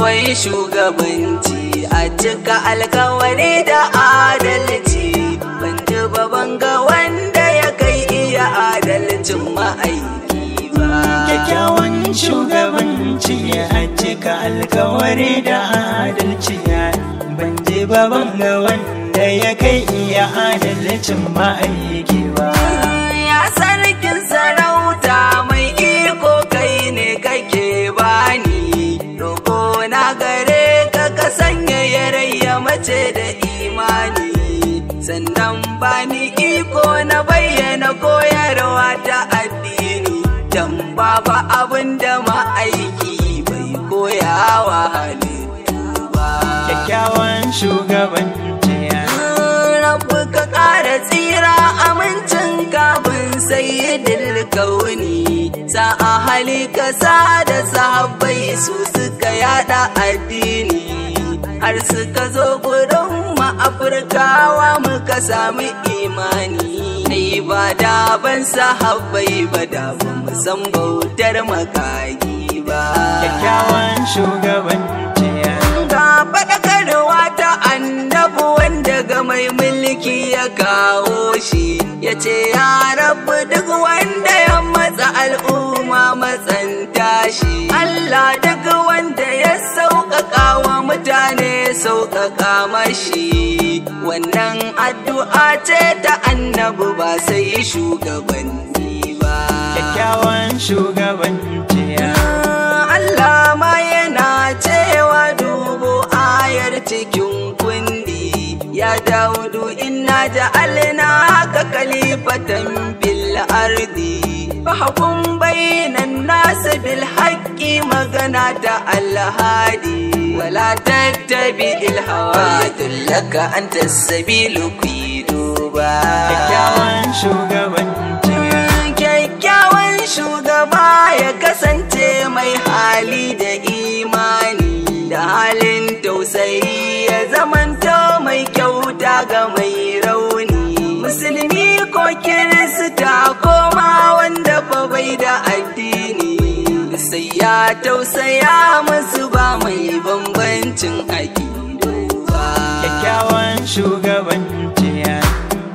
kyakkyawan shugabanci a cika alkawari da adalci ban ji baban ga wanda ya kai iya adalcin ma'aiki ba kyakkyawan shugabanci a cika alkawari da adalci ban je baban ga wanda ya kai iya adalcin ma'aiki ba ya sarkin sarauta mai iko kai ne kake bani roƙo na gare ka ka sanya yarayya mace da imani sannan bani iko na bayyana koyarwa ta addini dan babu abin da ma'aiki bai koyawa halittu ba kyakkyawan shugabanci rabu ka ƙara tsira amincin kafin sayyidil kauni sa'a hali kasa da sahabbai su suka yada addini har suka zo gurin mu afirkawa muka sami imani ai ba da ban sahabbai ba da ba mu san bautar makagi ba kyakkyawan shugabanci ga faɗakarwa ta annabu wanda ga mai mulki ya kawo shi ya ce ya rabu duk wanda ya matsa al'umma matsanta shi Allah duk wanda ya sauƙaƙa wa mutane sauƙaƙa mashi wannan addu'a ce ta annabu ba sai shugabanni ba kyakkyawan shugabanci Allah ma yana cewa dubu ayar cikin kundi ya daudu inna ja'alna ka kalifatan bil ardi fahkum bainan nas bil haqqi magana ta alhadi wala tattabi il hawa dullaka anta sabilu duba kyakkyawan shugabanci kyakkyawan shugaba ya kasance mai hali da imani da halin tausayi ya zamanto mai kyauta ga mai rauni musulmi ko kirista ko ma wanda fa bai da addini sai ya tausaya musu ba mai bambancin aƙidu ba kyakkyawan shugabanci